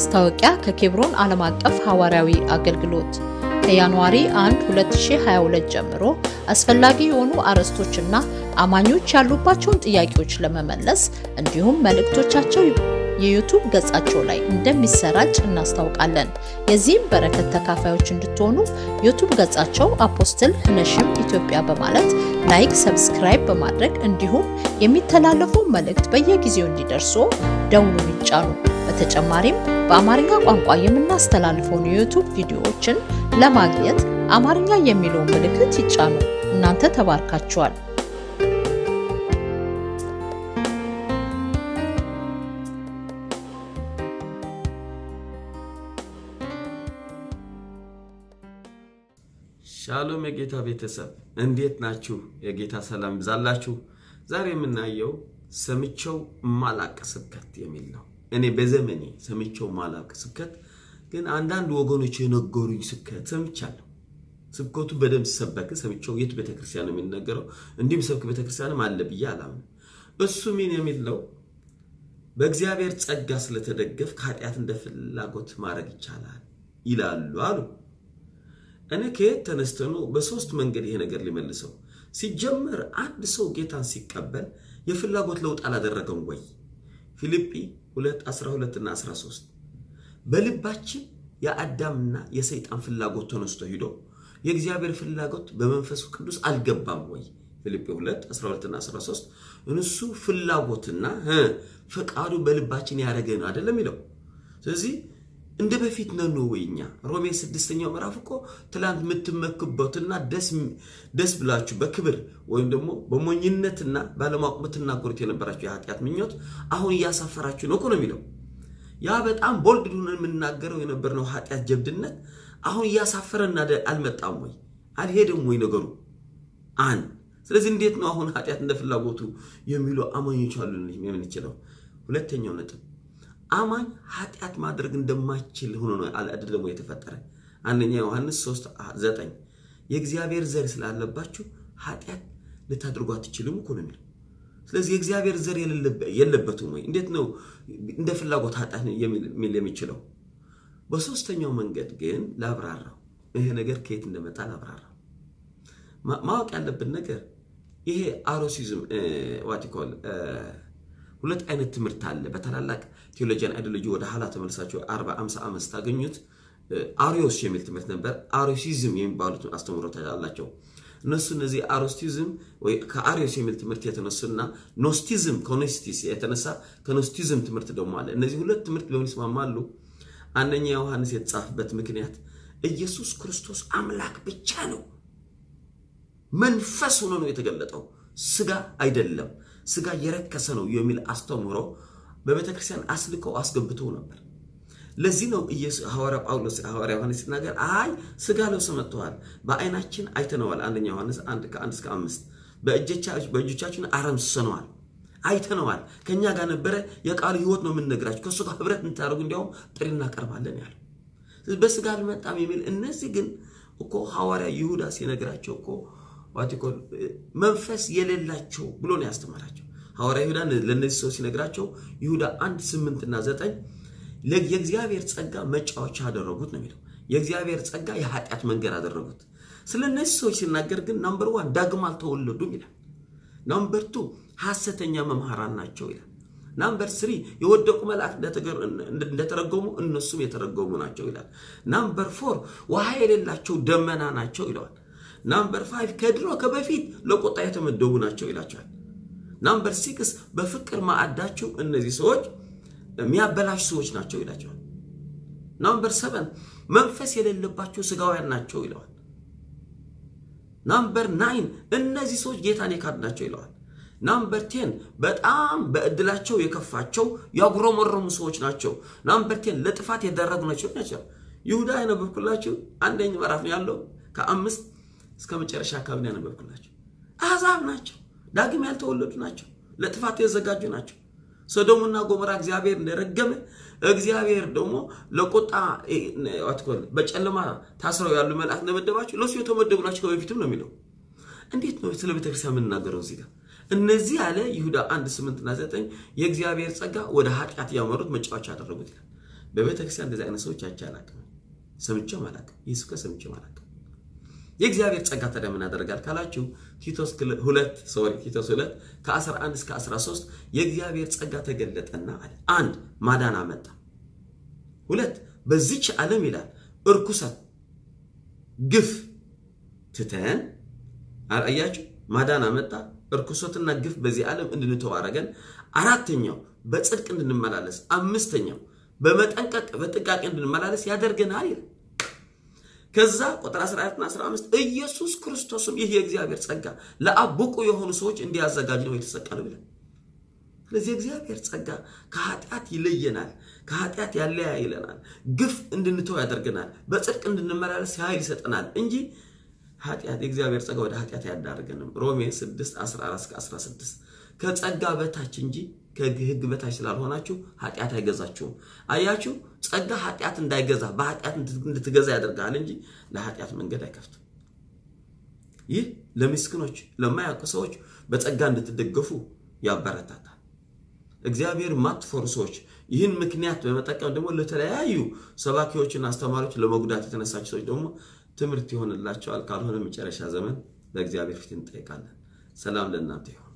ማስታወቂያ ከኬብሮን ዓለም አቀፍ ሐዋርያዊ አገልግሎት ከጃንዋሪ 1 2022 ጀምሮ አስፈላጊ የሆኑ አርዕስቶችና አማኞች ያሉባቸውን ጥያቄዎች ለመመለስ እንዲሁም መልእክቶቻቸው የዩቱብ ገጻቸው ላይ እንደሚሰራጭ እናስታውቃለን። የዚህም በረከት ተካፋዮች እንድትሆኑ ዩቱብ ገጻቸው አፖስትል ህነሽም ኢትዮጵያ በማለት ላይክ፣ ሰብስክራይብ በማድረግ እንዲሁም የሚተላለፉ መልእክት በየጊዜው እንዲደርሱ ደውሉን ይጫኑ። በተጨማሪም በአማርኛ ቋንቋ የምናስተላልፈውን የዩቱብ ቪዲዮዎችን ለማግኘት አማርኛ የሚለውን ምልክት ይጫኑ። እናንተ ተባርካችኋል። ሻሎም የጌታ ቤተሰብ እንዴት ናችሁ? የጌታ ሰላም ይብዛላችሁ። ዛሬ የምናየው ሰምቼው ማላቅ ስብከት የሚል ነው። እኔ በዘመኔ ሰምቼው ማላቅ ስብከት ግን አንዳንድ ወገኖች የነገሩኝ ስብከት ሰምቻለሁ። ስብከቱ በደንብ ሲሰበክ ሰምቼው የት ቤተክርስቲያን ነው የሚነገረው? እንዲሁም ሰብክ ቤተክርስቲያንም አለ ብዬ አላምንም። እሱ ምን የሚል ነው? በእግዚአብሔር ጸጋ ስለተደገፍ ከኃጢአት እንደ ፍላጎት ማድረግ ይቻላል ይላሉ አሉ። እኔ ከየት ተነስተ ነው በሶስት መንገድ ይሄ ነገር ሊመልሰው? ሲጀመር አንድ ሰው ጌታን ሲቀበል የፍላጎት ለውጥ አላደረገም ወይ? ፊልጵ 2 12 እና 13 በልባችን የአዳምና የሰይጣን ፍላጎት ተነስቶ ሂዶ የእግዚአብሔር ፍላጎት በመንፈሱ ቅዱስ አልገባም ወይ? ፊልጵ 2 12 እና 13 እነሱ ፍላጎትና ፈቃዱ በልባችን ያደረገ ነው አይደለም ይለው። ስለዚህ እንደ በፊት ነን ወይ እኛ? ሮሜ ስድስተኛው ምዕራፍ እኮ ትላንት የምትመክበትና ደስ ብላችሁ በክብር ወይም ደግሞ በሞኝነትና ባለማወቅ የምትናገሩት የነበራችሁ የኃጢአት ምኞት አሁን እያሳፈራችሁ ነው እኮ ነው የሚለው። ያ በጣም ቦልድ ሆነን የምናገረው የነበርነው ኃጢአት ጀብድነት አሁን እያሳፈረን አልመጣም ወይ? አልሄድም ወይ ነገሩ? አንድ ስለዚህ እንዴት ነው አሁን ኃጢአት እንደ ፍላጎቱ የሚሉ አማኞች አሉ የምንችለው? ሁለተኛው ነጥብ አማኝ ኃጢአት ማድረግ እንደማይችል ሆኖ ነው አይደለም የተፈጠረ። አንደኛ ዮሐንስ 3 9 የእግዚአብሔር ዘር ስላለባችሁ ኃጢአት ልታደርጉ አትችሉም እኮ ነው የሚለው። ስለዚህ የእግዚአብሔር ዘር የለበትም ወይ? እንዴት ነው እንደ ፍላጎት ኃጢአት የሚል የሚችለው? በሶስተኛው መንገድ ግን ላብራራው። ይሄ ነገር ከየት እንደመጣ ላብራራው። ማወቅ ያለብን ነገር ይሄ አሮሲዝም ዋቲኮል ሁለት አይነት ትምህርት አለ። በታላላቅ ቴዎሎጂያን አይዲዮሎጂ ወደ ኋላ ተመልሳችሁ 40 50 ዓመት ታገኙት አሪዮስ የሚል ትምህርት ነበር። አሪዮሲዝም የሚባሉት አስተምሮት አላቸው። እነሱ እነዚህ አሮስቲዝም ወይ ከአሪዮስ የሚል ትምህርት የተነሱና ኖስቲዝም ከኖስቲስ የተነሳ ከኖስቲዝም ትምህርት ደግሞ አለ። እነዚህ ሁለት ትምህርት በምን ይስማማሉ? አንደኛ ዮሐንስ የተጻፈበት ምክንያት ኢየሱስ ክርስቶስ አምላክ ብቻ ነው፣ መንፈስ ሆኖ ነው የተገለጠው፣ ስጋ አይደለም ስጋ የረከሰ ነው የሚል አስተምሮ በቤተ ክርስቲያን አስልከው አስገብተው ነበር። ለዚህ ነው ሐዋርያ ጳውሎስ ሐዋርያ ዮሐንስ ሲናገር አይ ስጋ ለብሶ መጥተዋል፣ በአይናችን አይተነዋል። አንደኛ ዮሐንስ አንድ ከአንድ እስከ አምስት በእጆቻችን አረምስሰነዋል፣ አይተነዋል፣ ከእኛ ጋር ነበረ፣ የቃሉ ህይወት ነው የምንነግራችሁ፣ ከእሱ ጋር ህብረት እንታደርጉ እንዲያውም ጥሪ እናቀርባለን ያለው በስጋ አልመጣም የሚል እነዚህ ግን እኮ ሐዋርያ ይሁዳ ሲነግራቸው እኮ ዋቲኮል መንፈስ የሌላቸው ብሎ ነው ያስተማራቸው። ሐዋርያ ይሁዳ ለእነዚህ ሰዎች ሲነግራቸው ይሁዳ አንድ ስምንት እና ዘጠኝ የእግዚአብሔር ጸጋ መጫወቻ አደረጉት ነው የሚለው። የእግዚአብሔር ጸጋ የኃጢአት መንገድ አደረጉት። ስለ እነዚህ ሰዎች ሲናገር ግን ናምበር ዋን ዳግም አልተወለዱም ይላል። ናምበር ቱ ሐሰተኛ መምህራን ናቸው ይላል። ናምበር ስሪ የወደቁ መላእክት እንደተረጎሙ እነሱም የተረጎሙ ናቸው ይላል። ናምበር ፎር ውሃ የሌላቸው ደመና ናቸው ይለዋል። ናምበር ፋይቭ ከድሮ ከበፊት ለቁጣ የተመደቡ ናቸው ይላቸዋል። ናምበር ሲክስ በፍቅር ማዕዳቸው እነዚህ ሰዎች የሚያበላሽ ሰዎች ናቸው ይላቸዋል። ናምበር ሰቨን መንፈስ የሌለባቸው ስጋውያን ናቸው ይለዋል። ናምበር ናይን እነዚህ ሰዎች ጌታን የካድ ናቸው ይለዋል። ናምበር ቴን በጣም በእድላቸው የከፋቸው ያጉረመረሙ ሰዎች ናቸው። ናምበር ቴን ለጥፋት የደረጉ ናቸው ናቸው። ይሁዳ ያነበብኩላችሁ አንደኛ ምዕራፍ ነው ያለው ከአምስት እስከ መጨረሻ አካባቢ ያነበብኩላቸው አሕዛብ ናቸው። ዳግም ያልተወለዱ ናቸው። ለጥፋት የተዘጋጁ ናቸው። ሶዶምና ጎሞራ እግዚአብሔር እንደረገመ እግዚአብሔር ደግሞ ለቁጣ በጨለማ ታስረው ያሉ መላእክት እንደመደባቸው ለሱ የተመደቡ ናቸው ከበፊትም ነው የሚለው። እንዴት ነው ስለ ቤተክርስቲያን የምናገረው እዚህ ጋር? እነዚህ ያለ ይሁዳ አንድ ስምንትና ዘጠኝ የእግዚአብሔር ጸጋ ወደ ኃጢአት ያመሩት መጫወቻ ያደረጉት ይላል። በቤተ ክርስቲያን እንደዚህ አይነት ሰዎች አይቼ አላውቅም፣ ሰምቼም አላውቅም። ይህ ስብከት ሰምቼም አላውቅም። የእግዚአብሔር ጸጋ ታዲያ ምን ያደርጋል ካላችሁ ቲቶስ ሁለት ሶሪ ቲቶስ ሁለት ከ11 እስከ 13 የእግዚአብሔር ጸጋ ተገለጠና አለ አንድ ማዳን አመጣ፣ ሁለት በዚች ዓለም ይላል እርኩሰት፣ ግፍ ትተን አያችሁ፣ ማዳን አመጣ፣ እርኩሰትና ግፍ በዚህ ዓለም እንድንተው አደረገን። አራተኛው በጽድቅ እንድንመላለስ፣ አምስተኛው በመጠንቀቅ በጥንቃቄ እንድንመላለስ ያደርገናል ይላል። ከዛ ቁጥር 14 እና 15 ኢየሱስ ክርስቶስም ይህ የእግዚአብሔር ጸጋ ለአብ ብቁ የሆኑ ሰዎች እንዲያዘጋጅ ነው የተሰቀለው ይላል። ስለዚህ የእግዚአብሔር ጸጋ ከኃጢአት ይለየናል፣ ከኃጢአት ያለያይለናል፣ ግፍ እንድንተው ያደርገናል፣ በጽድቅ እንድንመላለስ ኃይል ይሰጠናል እንጂ ኃጢአት የእግዚአብሔር ጸጋ ወደ ኃጢአት አያዳርገንም። ሮሜ 6 14 16 ከጸጋ በታች እንጂ ከሕግ በታች ስላልሆናችሁ ኃጢአት አይገዛችሁም። አያችሁ፣ ጸጋ ኃጢአት እንዳይገዛ በኃጢአት እንድትገዛ ያደርጋል እንጂ ለኃጢአት መንገድ አይከፍትም። ይህ ለምስኪኖች ለማያውቁ ሰዎች በጸጋ እንድትደገፉ ያበረታታል። እግዚአብሔር ማትፈሩ ሰዎች ይህን ምክንያት በመጠቀም ደግሞ ለተለያዩ ሰባኪዎችና አስተማሪዎች ለመጉዳት የተነሳቸው ሰዎች ደግሞ ትምህርት ይሆንላቸዋል። ካልሆነ መጨረሻ ዘመን በእግዚአብሔር ፊት እንጠይቃለን። ሰላም ለእናንተ ይሁን።